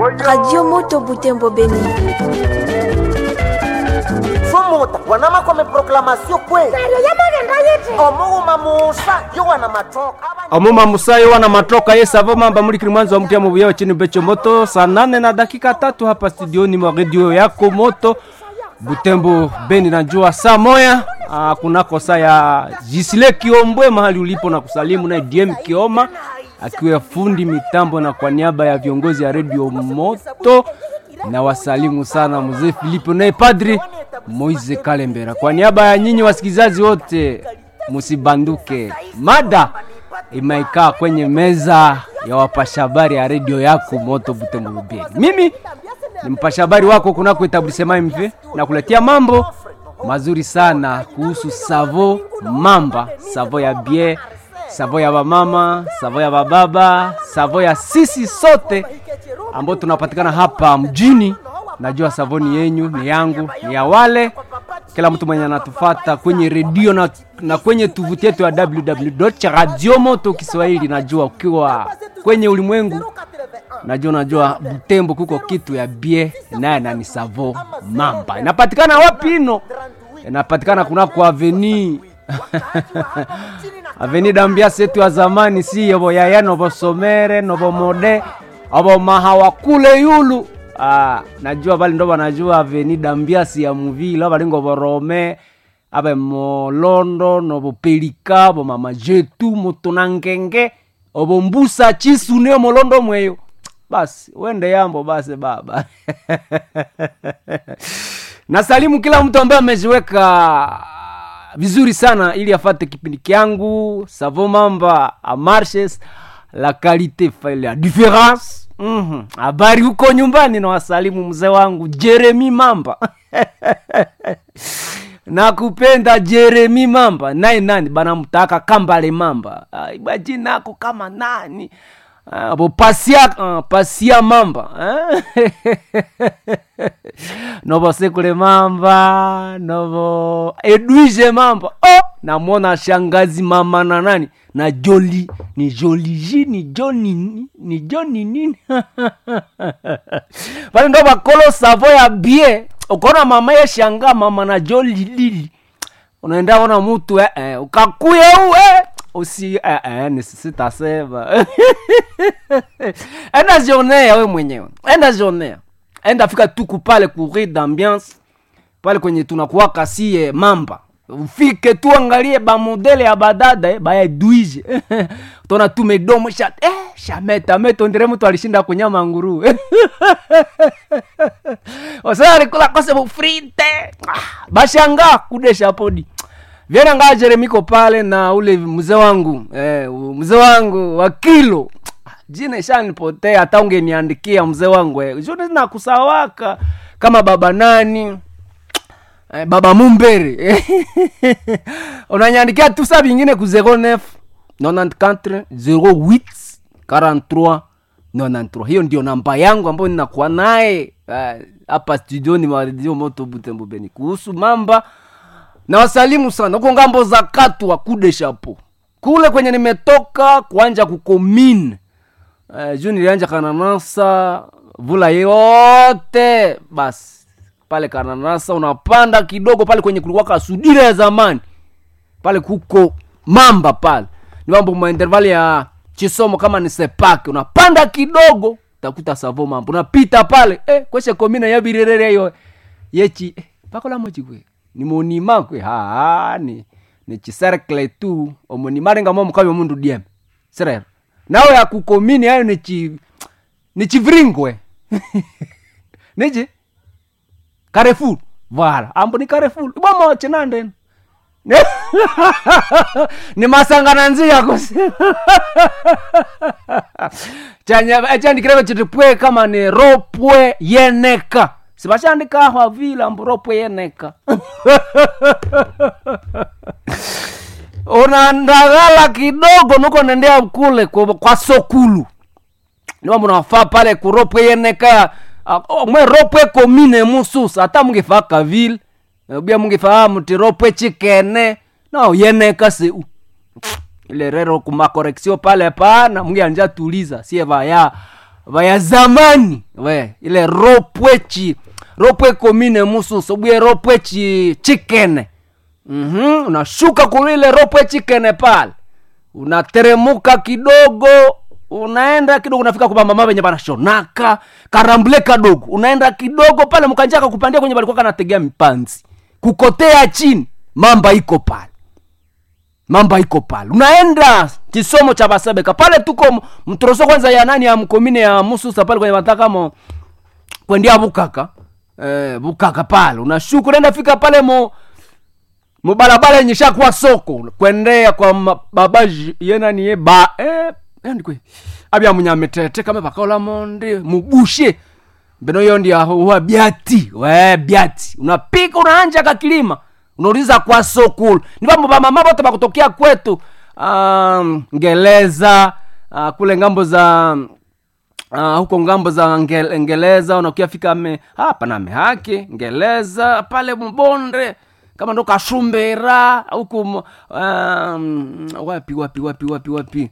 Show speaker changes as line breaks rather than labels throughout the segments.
Radio Moto Butembo Beni.
sumuta wanama kwame proklamasio kwe omuuma musa yo wana matoka
omuma musayo wana matoka ye savo mamba mulikili mwanzo wa mtia mubuyao chini becho moto saa nane na dakika tatu hapa studioni mwa redio yako moto butembo beni najua saa moya ah, kunako saa ya jisile kiombwe mahali ulipo na kusalimu naye dm kioma akiwa fundi mitambo na kwa niaba ya viongozi ya redio moto na wasalimu sana mzee filipo naye padri moise kalembera kwa niaba ya nyinyi wasikilizaji wote musibanduke mada imeikaa kwenye meza ya wapasha habari ya redio yako moto butembo bubeni mimi ni mpasha habari wako kunako etablisema mv na kuletea mambo mazuri sana kuhusu savo mamba savo ya bie savo ya bamama savo ya bababa savo ya sisi sote ambao tunapatikana hapa mjini najua savoni yenyu ni yangu ni ya wale kila mtu mwenye anatufata kwenye redio na, na kwenye tovuti yetu ya www radio moto kiswahili najua ukiwa kwenye ulimwengu najua najua butembo kuko kitu ya bie naye nani savo mamba inapatikana wapi ino inapatikana kunako aveni aveni dambiasi yetu ya zamani si yobo yaya nobo somere nobo mode obo mahawa kule yulu ah, najua bali ndo banajua aveni dambiasi ya muvile abalingo borome abe molondo nobo pelika bo mama jetu mutunangenge obo mbusa chisune molondo mweyo basi wende yambo basi baba nasalimu kila mtu ambaye ameziweka vizuri sana ili afate kipindi kyangu savo mamba a marches la qualité fait la différence Mhm. habari mm huko nyumbani na wasalimu mzee wangu jeremi mamba nakupenda jeremi mamba naye nani banamtaka kambale mamba Ah, ibajina ako kama nani Ah, bo pasia uh, pasia mamba eh? novo sekule mamba novo edwige mamba oh! namwona shangazi mama na nani na joli ni joliji ni joni ni- ni joni nini pale ndo bakolo savo ya bie ukaona mama ye shanga mama na joli lili unaenda ona mutu eh, eh, ukakuye uwe usi eh, eh, nisisitasema enda jionea we mwenyewe enda jionea enda fika tuku pale kuri d'ambiance pale kwenye tunakuwaka sie mamba ufike tu angalie bamodele ya badada eh, bayaduije tona tu medomo sha eh, shameta metondere mtu alishinda kunyama nguru osea alikula kose bufrite ah, bashanga kudesha podi vyena ngaa jeremiko pale na ule mzee wangu eh, mzee wangu wa kilo jina ishanipotea hata ungeniandikia mzee wangu eh. juni nakusawaka kama baba nani eh, baba mumbere unanyandikia tu saa vingine ku 09 94 08 43 93 hiyo ndio namba yangu ambayo ninakuwa naye eh, hapa studioni maredio moto butembo beni kuhusu mamba na wasalimu sana huko ngambo za katwa kude shapo kule kwenye nimetoka kuanja kukomine uh, juu nilianja kananasa vula yote basi pale kananasa unapanda kidogo pale kwenye kulikuwa kasudira ya zamani pale kuko mamba pale ni mambo maintervali ya chisomo kama ni sepake unapanda kidogo utakuta savo mambo unapita pale eh, kweshe komina yabirerere yo yechi eh, pakolamochikwe ni monima kwe haa ni ni chiserkle tu omonima mo mukabe mundu diem serero nawe akukomini ayo ni chi ni chivringwe niji carrefour voilà ambo ni carrefour bomo chinanden ni masangana nzia kosi chandikireve chiti pwe kama ni ropwe yeneka sivashandikaho vile ambo ropwe yeneka unandagala kidogo nuko nendea kule kwa, kwa sokulu niwambo nafaa pale kuropwe yeneka uh, mwe ropwe komine mususa hata mungifaa kavile bia mungifaa muti ropwe chikene no yeneka seu ile rero kumakoreksio pale pana mungianja tuliza sie vaya vaya zamani we ile ropwechi ropwe komine mususo bwie ropwechi chikene mm-hmm. unashuka kule ile ropwe chikene pale unateremuka kidogo unaenda kidogo unafika kwa mama venye banashonaka karambule kadogo unaenda kidogo pale mkanjaka kupandia kwenye balikuwa kanategea mipanzi kukotea chini mamba iko pale mamba iko pale unaenda kisomo cha basebeka pale tuko m- mtoroso kwanza ya nani ya mkomine ya mususa pale kwenye matakamo kwendia bukaka eh, bukaka pale unashuka unaenda fika pale mo mubarabara yenye shakuwa soko kwendea kwa ma- babaji yenani ye ba eh, andikwe abya munyamitete kama bakaola monde mubushe mbeno yo ndi aho huwa byati we byati unapika unaanja kakilima unauliza kwa sokulu ni bambo bamama bote bakutokea kwetu um, ngeleza uh, kule ngambo za uh, huko ngambo za Nge- ngeleza unakiafika me hapa na mehake ngeleza pale mbonde kama ndo kashumbera huku m- um, wapi wapi wapi wapi wapi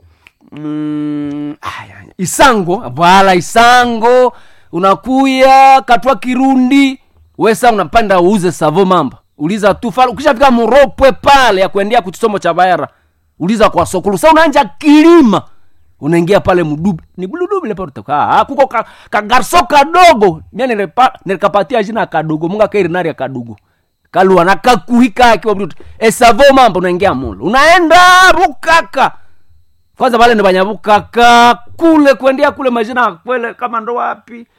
mm, aya, isango vala isango unakuya katwa kirundi wesa unapanda uuze savo mamba uliza tu fala ukishafika muropwe pale ya kuendea kuchisomo cha baera uliza kwa sokulu sa unaanja kilima unaingia pale mdubi ni bludubile paa kuko ka, kagarso kadogo mia nilipa- nilikapatia jina kadogo munga kairinaria kadogo kalua na kakuhika akiwa mdutu esavo mamba unaingia mulo unaenda bukaka kwanza pale ni banyabukaka kule kuendea kule majina kwele kama ndo wapi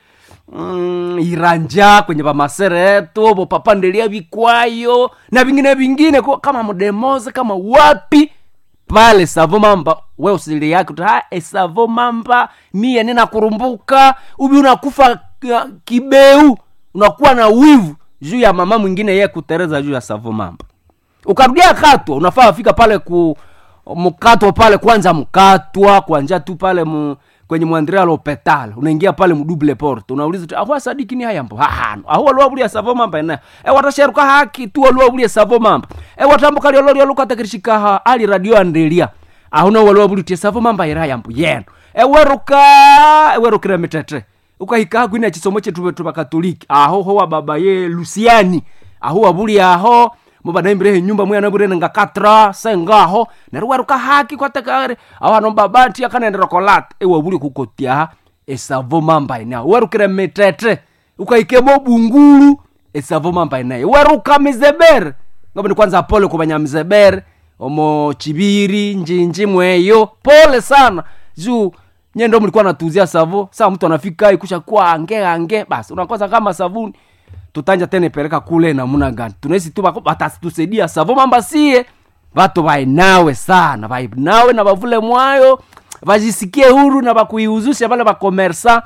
mm, iranja kwenye pamasereto bopapandelia vikwayo na vingine vingine ko- kama mdemoze kama wapi pale savo mamba we usili yake uta esavo mamba mie ninakurumbuka ubi unakufa uh, kibeu unakuwa na wivu juu ya mama mwingine ye kutereza juu ya savo mamba ukarudia katwa unafaa afika pale ku mkatwa pale kwanza mkatwa kwanja tu pale mu, kwenye mwandria lopetal unaingia pale mdouble porte unauliza tu ahwa sadiki ni hayambo hahano ahwa lwabulia savo mamba ena e watasheruka haki tu lwabulia savo mamba e watambuka lyo lyo lukatakirishika ha ali radio andelia ahuna walwabulitie savo mamba ira hayambo yeno e weruka e werukira mitete ukahika haku ina chisomo chetu tu bakatoliki aho ho wa baba ye lusiani aho wabuli aho mubanaimbirehe nyumba mwana burene nga katra sengaho neruweruka haki kwatekare awano babati akanendera kolata ewabuli kukotia esavo mamba ina werukire mitete ukaikemo bungulu esavo mamba ina weruka mizebere ngabo ni kwanza pole kubanya mizebere omo chibiri njinji mweyo pole sana juu nyendo mlikuwa natuzia savo saa mtu anafika ikusha kuwa ange ange basi unakosa kama savuni tutanja tena ipeleka kule namuna gani tunaisi tu bako- batatusaidia savo mamba sie vatu vainawe sana vainawe na vavule mwayo vajisikie huru na vakuiuzishe vale vakomersa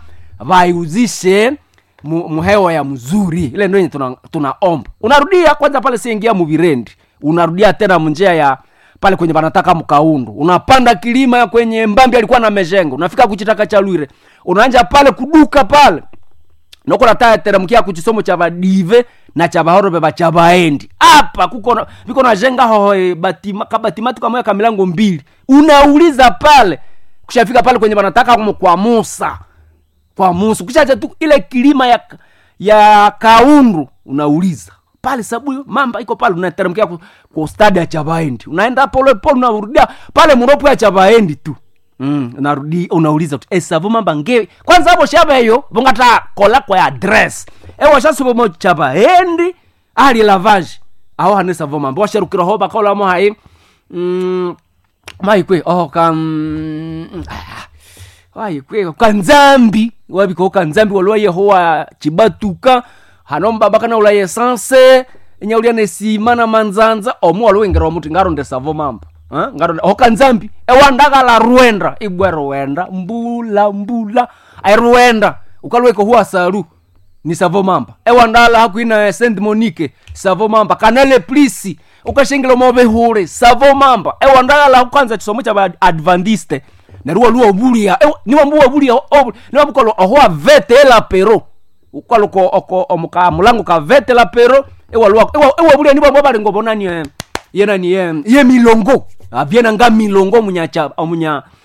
vaiuzishe mu- muhewa ya mzuri ile ndo yenye tuna- tunaomba unarudia kwanza pale siingia muvirendi unarudia tena munjia ya pale kwenye banataka mkaundu unapanda kilima ya kwenye mbambi alikuwa na mejengo unafika kuchitaka cha lwire unaanja pale kuduka pale noko natateremkia kuchisomo cha badive na cha bahorobe bacha baendi apa kuko na- viko najenga hoho eh, batima, kabatimatu kamoya ka milango mbili unauliza pale kushafika pale kwenye banataka kumo kwa musa kwa musa kushacha tu ile kilima ya ya kaundu unauliza pale sabu mamba iko pale unateremkia ku, ku stadi ya chabaendi unaenda pole pole unarudia pale muropo ya chabaendi tu mm, unarudi unauliza tu esavu mamba nge kwanza hapo shaba hiyo vongata kola kwa address ewa shasubo mo chabaendi ali lavage aho hanesa vo mamba washarukira ho bakola mo hai mm, maikwe oh kam mm, ah, waikwe kanzambi wabiko kanzambi walwaye hoa chibatuka hanombaba kana ulaye sanse enyaulia nesima na manzanza omu walwengera omuti ngaronde savo mamba Eh, ngaronde ho kanzambi ewandakala ruenda ibwe ruenda mbula mbula ai ruenda ukalweko huwa salu ni savo mamba ewandala hakuina saint monique savo mamba kanale plisi ukashengela mobehule savo mamba ewandala kwanza chisomo cha adventiste neruwa luwa bulia niwa mbuwa bulia niwa bukolo ohoa vete ela pero ukaloko oko omuka mulango ka vete la pero ewa luwa ewa, ewa bulia niwa mbwa balingo bonani eh, yena ni ye, ye milongo avyena nga milongo munya cha munya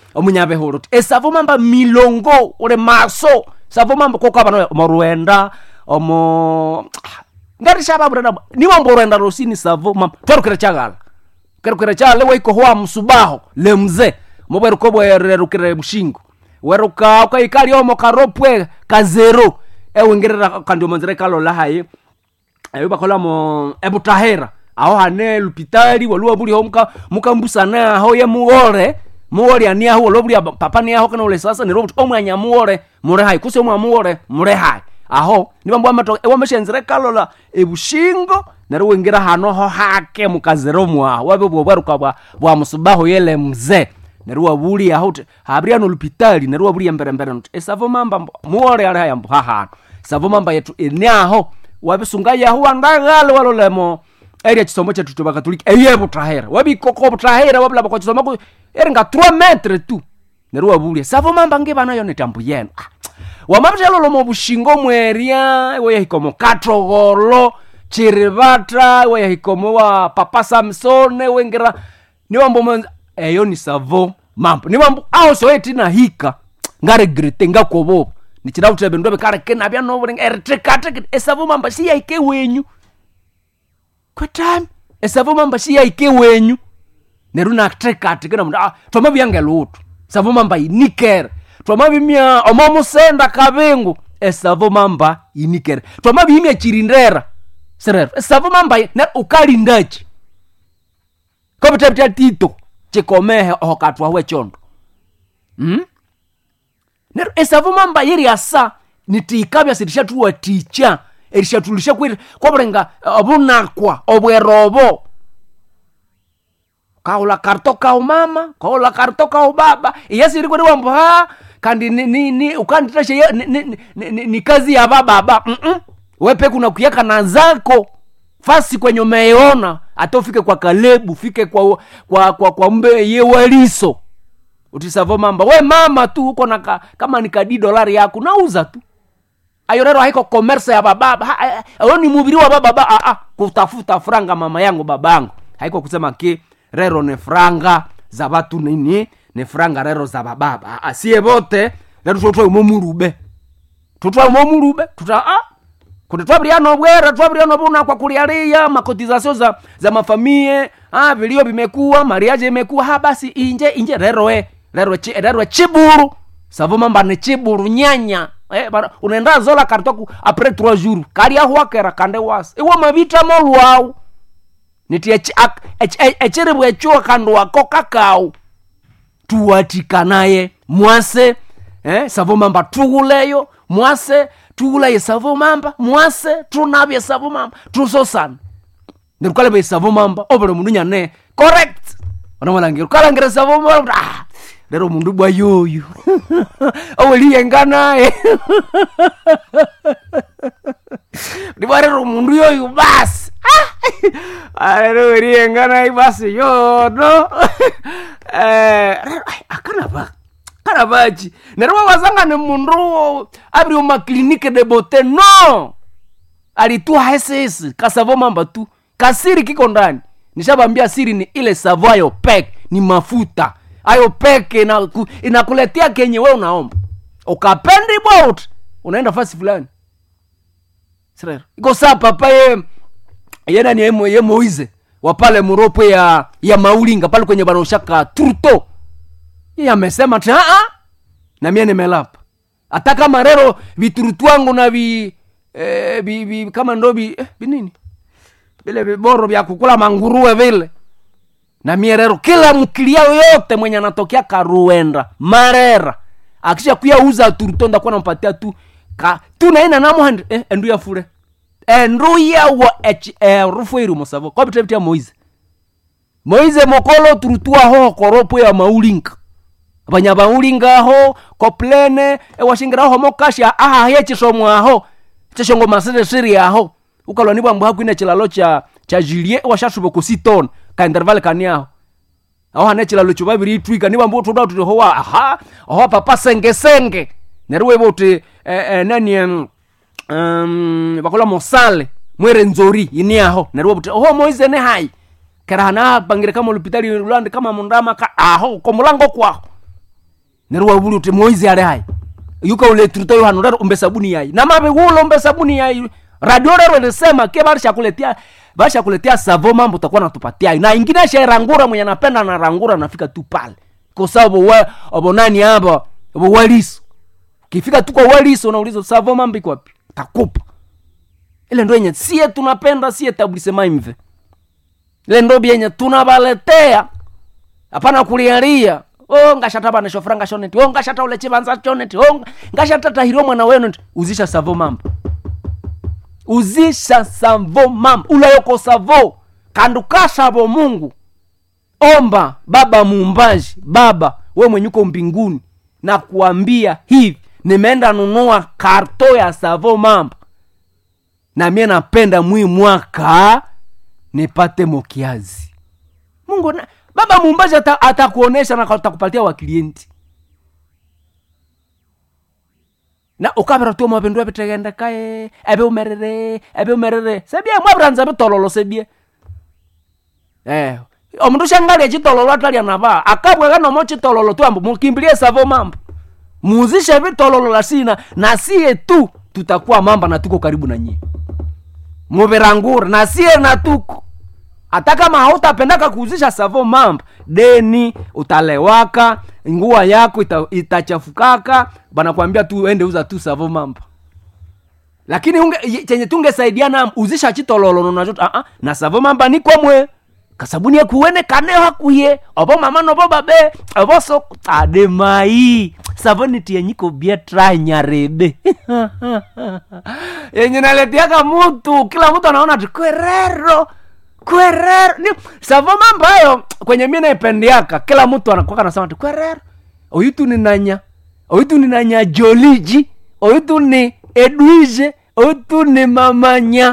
omunyabehuro ti esavo mamba milongo uli maso savo mamba kokabana omo ruenda omo ngarishavavurena niwambo ruenda rosini savo mamba twerukire chagala kerukire chagala weiko hwa msubaho le mze mobweruko bwererukire bushingo weruka ukaikali omo karopwe kazero ewingirira kandi omonzira ikalola hayi eyo bakholamo ebutahera aho hane lupitali waluwa buliho muka mukambusana aho ye muwole muwole ani aho walo bulia papa ni aho kana ule sasa ni robot omwanya muwole mure hai kuse omwa muwole mure hai aho nibambo amato ewameshenzere kalola ebushingo nero wingira hano ho hake mukazero mwa wabe bwo bwaruka bwa bwa musubaho yele mze nero wabuli aho te habria no lupitali nero wabuli mbere mbere nti esavo mamba mbo- muwole ali hayambo hahano savo mamba yetu enyaho wabisunga yahu wandagale walolemo eri ekisomo kyetu tubakatuliki eye butahera wabikoko butahera wabulaba kwa kisomo ku- eri nga 3 metre tu neru wabulia savo mamba ngibanayo netambu yenu Ah, wamabitelolomo bushingo mweria weyahikomo katogolo chiribata weyahikomo wa papa samsone wengira niwambo mwenza eyo ni savo mambo niwambo aho soetina hika ngaregrete ngakoboba nichirautere bindu bikareke nabya nobulinga eritekateke esavo mamba siyaike wenyu kwetami esavo mamba siyaike wenyu neru natekateke namundu ah, twamabyange lutu savo mamba inikere twamabimya omomusenda kabingu esavo mamba inikere twamabimya chirindera serero esavo mamba i- ne ukalindachi kobitebitya tito chikomehe ohokatwahu echondo mm? nero esavo mamba yeri asa nitiikabya sirishathuwa ticha erishathulisha kwiri kobulenga obunakwa obwerobo kaula karto kau mama kaula karto kau baba iyasiri kweri wambo ha kandi ni, ni, ni ukanditasha ye- ni, ni, ni, ni, ni kazi ya bababa Mm-mm. wepe kuna kuyaka na zako fasi kwenye umeona hata ufike kwa kalebu fike kwa kwa kwa, kwa mbe ye waliso utisavo mamba we mama tu uko na ka, kama ni kadi dolari yako nauza tu ayo rero haiko komersa ya bababa Ha- ha- ayo ni mubiri wa bababa ah, ah, kutafuta franga mama yangu babangu haiko kusema ki rero ni franga za batu nini ni franga rero za bababa ah, ah, sie bote rero tutwa umomurube tutwa umomurube tuta ah, kuti twabiriano bwera twabiriano buna kwa kulialia makotizasio za, za mafamie ah, vilio vimekuwa mariaje imekuwa ha basi inje inje reroe reroe chi, reroe chiburu savo mamba ni chiburu nyanya eh, bara, unaenda zola kartoku apres trois jours kali ahuakera kande wasi iwo mavita molwau niti echiribu echuo kandu wako kakau tuwatikanaye mwase eh, savo mamba tuguleyo mwase tugulaye savo mamba mwase tunabye savo mamba tusosana nirukale savo mamba obule mundu nyane correct onamalangire ukalangire savo mamba ah, lero mundu bwa yoyo oweliyenga naye ndibwarero mundu yoyo basi Ah, lero weliyenga naye basi yono Eh, lero, ai, akanaba karabachi nero wawazanga ni mundu abiri umaklinike de bote no alitua hesesi kasavo mamba tu kasiri kiko ndani nishabambia siri ni ile savo ayo pek ni mafuta ayo peke inaku, inakuletea kenye we unaomba ukapendi bot unaenda fasi fulani Sirero. iko saa papa ye yenani ye, Mo- ye moize wapale muropo ya ya maulinga pale kwenye banaoshaka turto iye amesema ti aa na mie nimelapa hata kama rero viturutu wangu na vi, eh, vi, vi kama ndo vi, eh, vinini vile viboro vya kukula manguruwe vile na mie rero kila mkilia yote mwenye anatokea karuenda marera akisha kuya uza turuto ndakuwa nampatia tu ka tu naina namuhandi eh, endu ya fure endu yawo echi erufu iri musavo kwabitebitia moize moize mokolo turutuaho koropo ya maulinga abanya baulingaho koplene ewashingiraho mokasha aha yechisomwaho chishongo masere siri aho ukalwa ni bwambu hakwine chilalo cha cha jilie washashubo kusitona ka interval kaniaho aho hane chilalo cho babiri itwika ni bwambu tuda tuti hoa aha aho papa senge senge neruwe bote eh, eh, nani em, um, bakola mosale mwere nzori ini aho neruwe bote oho moize ne hai kera hana bangire kama lupitali lulande kama mundama ka aho ko mulango kwaho nero wabuli uti moizi ale hai yuka ule truto yo hano rero umbe sabuni yai na mabe wulo umbe sabuni yai radio rero ilisema ke barisha kuletea barisha kuletea savo mambo utakuwa natupatia na ingine sha rangura mwenye anapenda na rangura nafika tu pale kwa sababu we obo nani hapa obo waliso kifika tu kwa waliso unauliza savo mambo iko wapi takupa ile ndo yenye sie tunapenda sie tablisema imve ile ndo byenye tunabaletea hapana kulialia o ngashata bana shofra ngashoneti o ngashata ule chibanza choneti o ngashata tahiro mwana wenu nti uzisha savo mambo uzisha savo mambo ulayoko savo kanduka savo mungu omba baba muumbaji baba we mwenye uko mbinguni na kuambia hivi nimeenda nunua karto ya savo mambo na mie napenda mwi mwaka nipate mokiazi mungu na, baba muumbaji ata- atakuonesha na atakupatia waklienti na ukabira tu mwavindu aviteghendekae eve umerere eve umerere sebie mwaviranza vitololo sebie eh omundu shangalia chitololo atalia nava akabweka nomo chitololo tu ambo mukimbilie savo mambo muzishe vitololo lasina na sie tu tutakuwa mamba na tuko karibu na nyie muvirangura na sie na tuko hata kama hautapendaka kuuzisha savo mambo deni utalewaka nguo yako ita, itachafukaka banakwambia tu ende uza tu savo mambo lakini unge, ye- chenye tungesaidiana uzisha chitololo nacho uh -uh, na savo mamba nikomwe kasabuni ekuwene kaneo hakuye obo mama nobo babe obo so ademai savoni tiyenyiko bia tranyarebe yenye naletiaka mutu kila mtu anaona ati kwerero kwerero ni savo mambo hayo kwenye mi naipendiaka kila mtu anakwaka nasema ati kwerero oyitu ni nanya oyitu ni nanya joliji oyitu ni edwige oyitu ni mamanya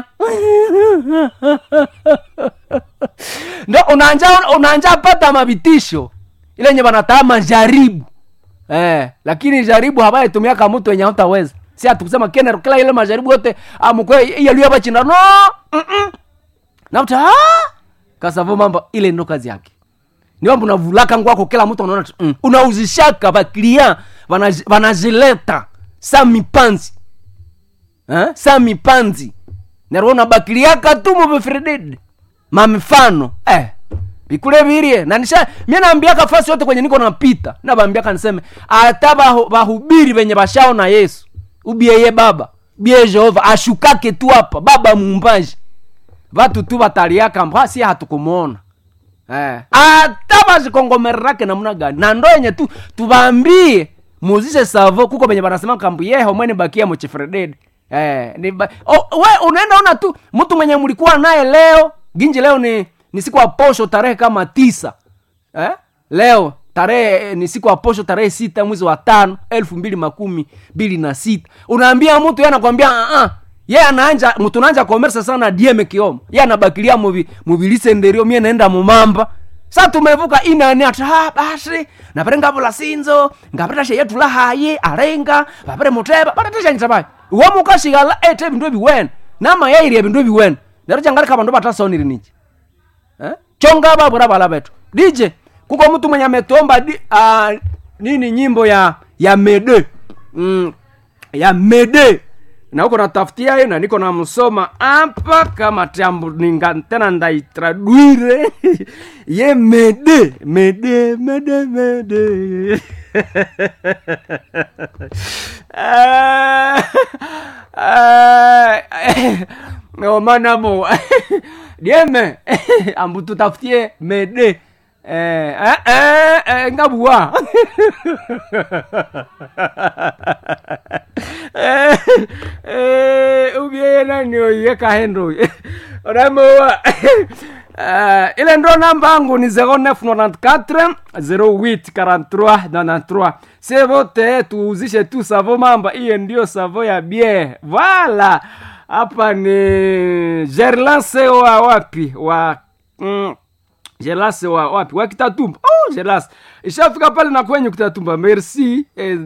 ndo unanja unanja pata mabitisho ile nye banataa majaribu eh, lakini jaribu habaitumiaka mtu wenye hautaweza si atukusema kenero kila ile majaribu yote amukwe yaluya bachinda no mm-mm. nauta kasavo mambo ile ndo kazi yake ni mambo unavulaka ngwako kila mtu anaona tu, mm. unauzishaka baklia vanazileta sa mipanzi eh? sa mipanzi nero unabakiliaka tu muvifredede mamifano eh vikule virie na nisha mie naambiaka fasi yote kwenye niko napita nabambiaka niseme ata bahu- bahubiri venye bashaona yesu ubieye baba bie jehova ashukake tu hapa baba muumbaji vatu tu bataliaka mbwa si hatukumwona eh. ata bazikongomererake namna gani na ndo yenye tu tubambie muzishe savo kuko venye banasema kambu yeho mwene bakia muchifredede eh, ni ba... oh, we unaenda ona tu mtu mwenye mlikuwa naye leo ginji leo ni ni siku ya posho tarehe kama tisa eh? leo tarehe eh, ni siku ya posho tarehe sita mwezi wa tano elfu mbili makumi mbili na sita unaambia mtu ye anakwambia uh-uh. ye anaanja mtu naanja komersa sana dieme kiomo ye anabakilia muvi muvilisenderio mie naenda mumamba sa tumevuka inani ati ha basi napere ngavula sinzo ngapeta sheyetu lahaye alenga vapere muteba patateshanyita pai womukashikala ete vindu eviwene nama yairia vindu eviwene nero changalika vandu vatasoniri nichi eh? chonga babura bala betu dj kuko mtu mwenye ametuomba di, uh, nini nyimbo ya ya mede mm, ya mede na huko natafutia hiyo na niko namsoma hapa kama tambu ninga tena ndaitradwire ye mede mede mede mede Ah, ah, no manamo dieme ambu tutafutie mede eh, eh, eh, eh, ngabua eh, eh, ubieye nani oye kahendo onamoa Uh, ile ndo namba yangu ni 0994 08 43 93 se vote tuuzishe tu savo mamba iye ndio savo ya bie voilà hapa ni gerlance wa wapi wa mm, Jelas wa wapi wa Kitatumba. Oh, Jelas. Ishafika pale na kwenye Kitatumba. Merci. Eh,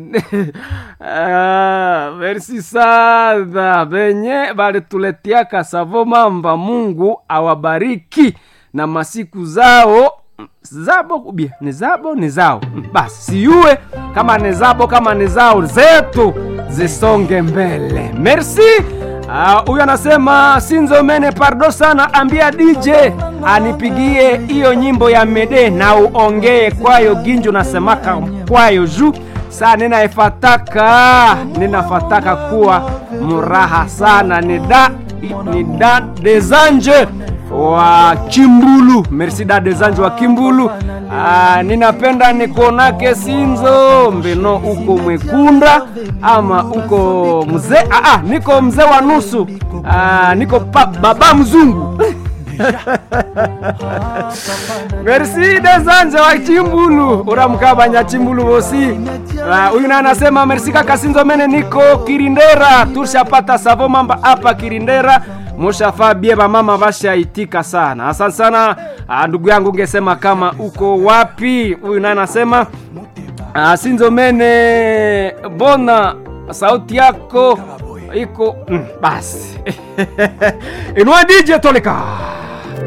ah, merci sana. Benye balituletea kasavo mamba. Mungu awabariki na masiku zao zabo ubie ni zabo ni zao Mm, basi siue kama ni zabo kama ni zao zetu zisonge mbele merci Ah, huyu anasema sinzomene pardo sana ambia dj anipigie hiyo nyimbo ya mede na uongee kwayo ginjo nasemaka kwayo juu saa ninaifataka ninafataka kuwa muraha sana ni da ni da desanje wa kimbulu merci da desanje wa kimbulu ah, ninapenda nikuonake sinzo mbeno uko mwekunda ama uko mzee ah, ah, niko mzee wa nusu ah, niko pa, baba mzungu merci desanje wa chimbulu uramkabanya chimbulu bosi Ah, huyu naye anasema merci kaka sinzo mene niko kirindera tushapata savo mamba hapa kirindera mushafaa bie bamama bashaitika sana asante sana ah, ndugu yangu ungesema kama uko wapi huyu naye anasema ah, sinzo mene bona sauti yako iko mm, basi inua dj toleka